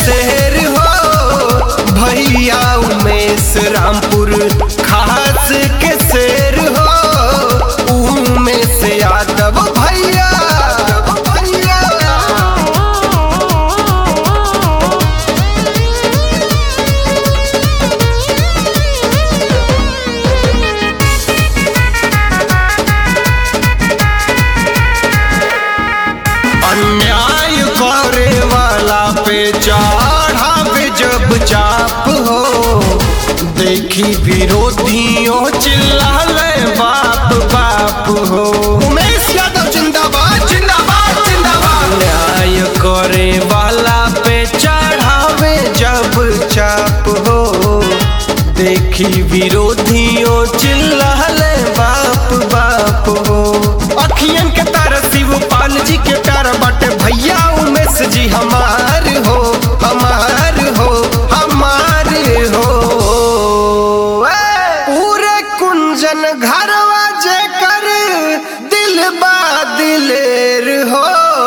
शहर हो भैया उमेश रामपुर खास के शेर हो उमेश यादव भैया भैया अन्याय करे वाला पे चढ़ावे जब चाप हो देखी विरोधियों चिल्लाले बाप बाप हो उमेश यादव जिंदाबाद जिंदाबाद जिंदाबाद अन्याय करे वाला पे चढ़ावे जब चाप हो देखी विरोधियों चिल्लाले बाप बाप हो अखियन के तारा शिवपाल जी के प्यार बाटे भैया उमेश जी हमार हो हमार हो हमार हो ए! पूरे कुंजन घरवा जे कर दिल बा दिलेर हो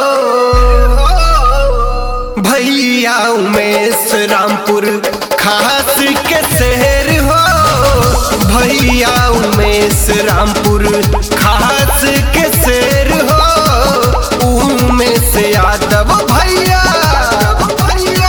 भैया उमेश रामपुर खास के शहर हो भैया उमेश रामपुर खास के शहर हो उमेश यादव भैया भैया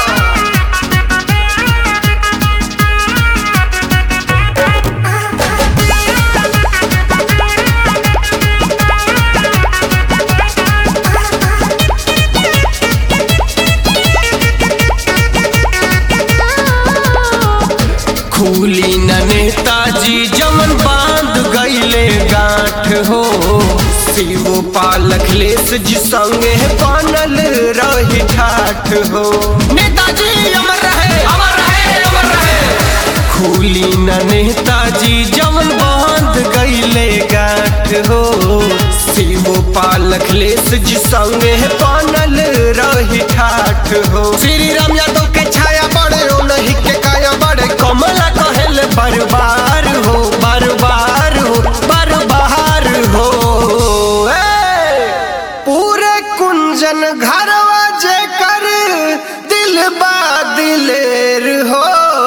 खूली न नेताजी जमन बांध गईले गांठ हो शिव पालक लेस जी संगे बनल रही ठाठ हो नेताजी अमर रहे अमर रहे अमर रहे खूली न नेताजी जमन बांध गईले गांठ हो शिव पालक लेस जी संगे बनल रही ठाठ हो श्री राम यादव के छाया बड़े ओ नहीं के काया बड़े कमला कहल बरबार हो बरबार हो बरबार हो ए! पूरे कुंजन घरवा जे कर दिल बा दिलेर हो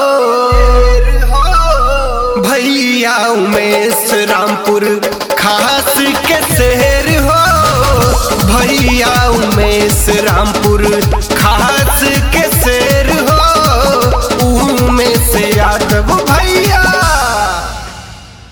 भैया उमेश रामपुर खास के शहर हो भैया उमेश रामपुर खास